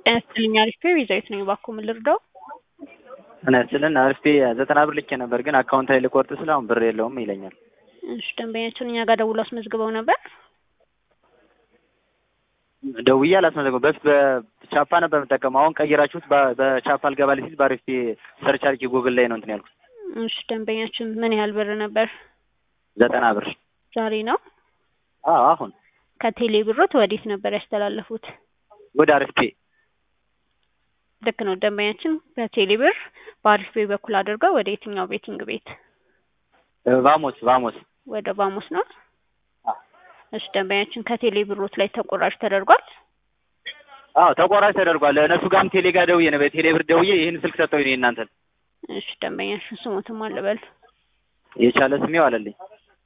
ጤና ይስጥልኝ አሪፍ ቤዛዊት ነኝ። እባክዎ ምን ልርዳው? ጤና ይስጥልን አሪፍ ዘጠና ብር ልኬ ነበር ግን አካውንት ላይ ልቆርጥ ስለ አሁን ብር የለውም ይለኛል። እሺ ደንበኛችን እኛ ጋር ደውሎ አስመዝግበው ነበር። ደውዬ አላስመዘገቡም። በፊት በቻፓ ነበር የምጠቀመው። አሁን ቀይራችሁት በ- በቻፓ አልገባልኝ ሲል በአሪፍ ሰርች አድርጌ ጉግል ላይ ነው እንትን ያልኩት። እሺ ደንበኛችን ምን ያህል ብር ነበር? ዘጠና ብር ዛሬ ነው። አዎ አሁን ከቴሌ ብሮት ወዴት ነበር ያስተላለፉት? ወደ አሪፍ ፔ ልክ ነው ደንበኛችን በቴሌ ብር በአሪፍ ቤ በኩል አድርገው ወደ የትኛው ቤቲንግ ቤት? ቫሞስ ቫሞስ ወደ ቫሞስ ነው። አዎ። እሺ ደንበኛችን ከቴሌ ብሮት ላይ ተቆራጭ ተደርጓል። አዎ ተቆራጭ ተደርጓል። እነሱ ጋርም ቴሌ ጋር ደውዬ ነው በቴሌ ብር ደውዬ ይህን ስልክ ሰጠው ነው እናንተን እሺ ደንበኛችን ስሞትም አልበል የቻለ ስሜው አለልኝ።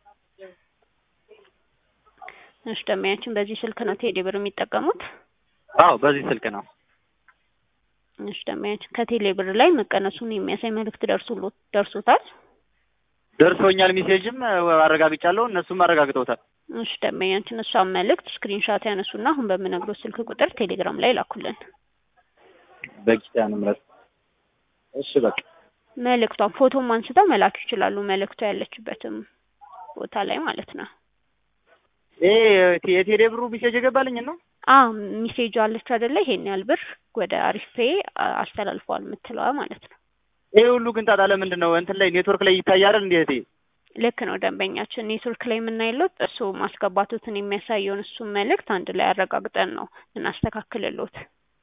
እሺ ደንበኛችን በዚህ ስልክ ነው ቴሌ ብር የሚጠቀሙት? አዎ በዚህ ስልክ ነው። እሺ ደንበኛችን ከቴሌ ብር ላይ መቀነሱን የሚያሳይ መልእክት ደርሶሎት ደርሶታል? ደርሶኛል። ሜሴጅም አረጋግጫለሁ፣ እነሱም አረጋግጠውታል። እሺ ደንበኛችን እሷን መልእክት ስክሪንሻት ያነሱና አሁን በምነግሮት ስልክ ቁጥር ቴሌግራም ላይ ላኩልን። በኪዳነ ምሕረት እሺ በቃ መልእክቷን ፎቶም አንስተው መላክ ይችላሉ። መልእክቷ ያለችበትም ቦታ ላይ ማለት ነው። ይሄ የቴሌ ብሩ ሜሴጅ የገባልኝ ነው። አ ሚሴጅ አለች አይደለ? ይሄን ያህል ብር ወደ አሪፍ ፔ አስተላልፈዋል የምትለዋ ማለት ነው። ይሄ ሁሉ ግን ጣጣ ለምንድን ነው እንትን ላይ ኔትወርክ ላይ ይታያል እንዴት? ልክ ነው ደንበኛችን ኔትወርክ ላይ የምናይሎት እሱ ማስገባቱትን የሚያሳየውን እሱን መልእክት አንድ ላይ አረጋግጠን ነው እናስተካክልሎት።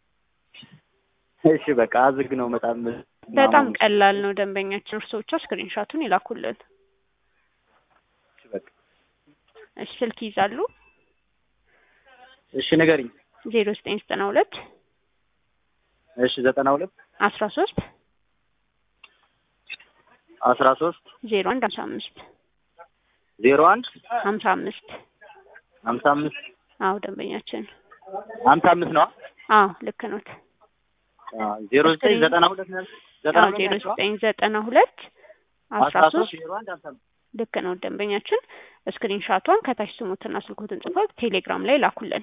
እሺ በቃ አዝግ ነው በጣም በጣም ቀላል ነው ደንበኛችን። እርስዎ ብቻ ስክሪንሻቱን ይላኩልን። እሺ በቃ እሺ ስልክ ይዛሉ? እሺ ንገሪኝ። ዜሮ ዘጠኝ ዘጠና ሁለት እሺ ዘጠና ሁለት አስራ ሶስት አስራ ሶስት ዜሮ አንድ ሀምሳ አምስት ዜሮ አንድ ሀምሳ አምስት ሀምሳ አምስት አዎ ደንበኛችን ሀምሳ አምስት ነው። አዎ ልክ ኖት። ዜሮ ዘጠኝ ዘጠና ሁለት ነው ያልኩት። ዘጠና አዎ ሁለት ዜሮ ነው ያልኩት። ዘጠኝ ዘጠና ሁለት አስራ አስራ ሶስት ሶስት ዜሮ አንድ ሀምሳ አምስት ልክ ነው ደንበኛችን። ስክሪንሻቷን ከታች ስሙትና ስልኮትን ጽፈው ቴሌግራም ላይ ላኩልን።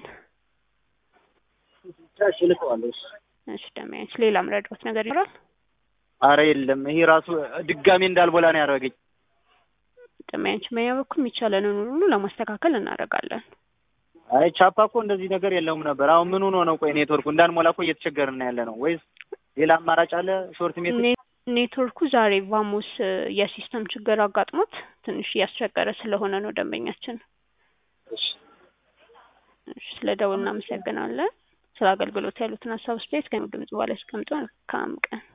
እሺ ልከዋለሁ። እሺ እሺ ደንበኛችን ሌላ ምረዳዎት ነገር ይኖራል? አረ የለም ይሄ ራሱ ድጋሜ እንዳልቦላ ነው ያደረገኝ። ደንበኛችን በኛ በኩል የሚቻለንን ሁሉ ለማስተካከል እናደርጋለን። አይ ቻፓ እኮ እንደዚህ ነገር የለውም ነበር። አሁን ምን ሆኖ ነው? ቆይ ኔትወርኩ እንዳንሞላ እኮ እየተቸገርን ያለ ነው ወይስ ሌላ አማራጭ አለ? ሾርት ሜትር ኔ- ኔትወርኩ ዛሬ ቫሞስ የሲስተም ችግር አጋጥሞት ትንሽ እያስቸገረ ስለሆነ ነው ደንበኛችን። እሺ እሺ ስለ ደውል እናመሰግናለን። ስለ አገልግሎት ያሉትን ሀሳብ ስፔስ ከድምጽ በኋላ ያስቀምጡ። መልካም ቀን